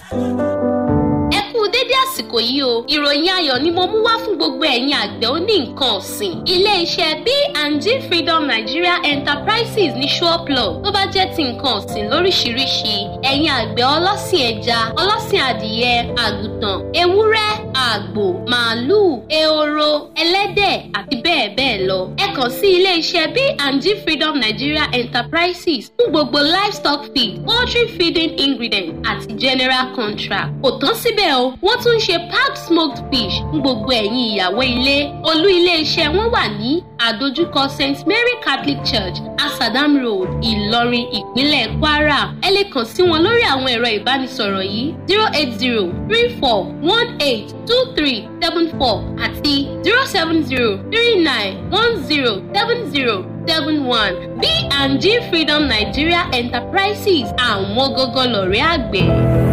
ẹ kú dédé àsìkò yìí o ìròyìn ayọ̀ ni mo mú wá fún gbogbo ẹ̀yin àgbẹ̀ oní nǹkan ọ̀sìn ilé-iṣẹ́ B&G Freedom Nigeria Enterprises ní Ṣọ́ọ̀plọ̀ tó bá jẹ́ ti nǹkan ọ̀sìn lóríṣiríṣi ẹ̀yin àgbẹ̀ ọlọ́sìn ẹja ọlọ́sìn adìyẹ àgùntàn ewúrẹ́ àgbò màálùú ehoro ẹlẹ́dẹ̀ àti bẹ́ẹ̀ bẹ́ẹ̀ lọ ẹ kàn sí ilé-iṣẹ́ B&G Freedom Nigeria Enterprises fún gbogbo livestock feed poultry feeding ingredient àti general contract kò tán síbẹ̀ o wọ́n tún ń ṣe packed smoked fish fún gbogbo ẹ̀yin ìyàwó ilé olú ilé-iṣẹ́ wọn wà ní àdójúkọ St Mary Catholic Church Asadam Road Ìlọrin ìpínlẹ̀ Kwara ẹ lè kàn sí wọn lórí àwọn ẹ̀rọ ìbánisọ̀rọ̀ yìí zero eight zero three four one eight two three seven four àti zero seven zero three nine one zero seven zero seven one B&G Freedom Nigeria Enterprises àwọn gógó lọ̀rẹ́ àgbẹ̀.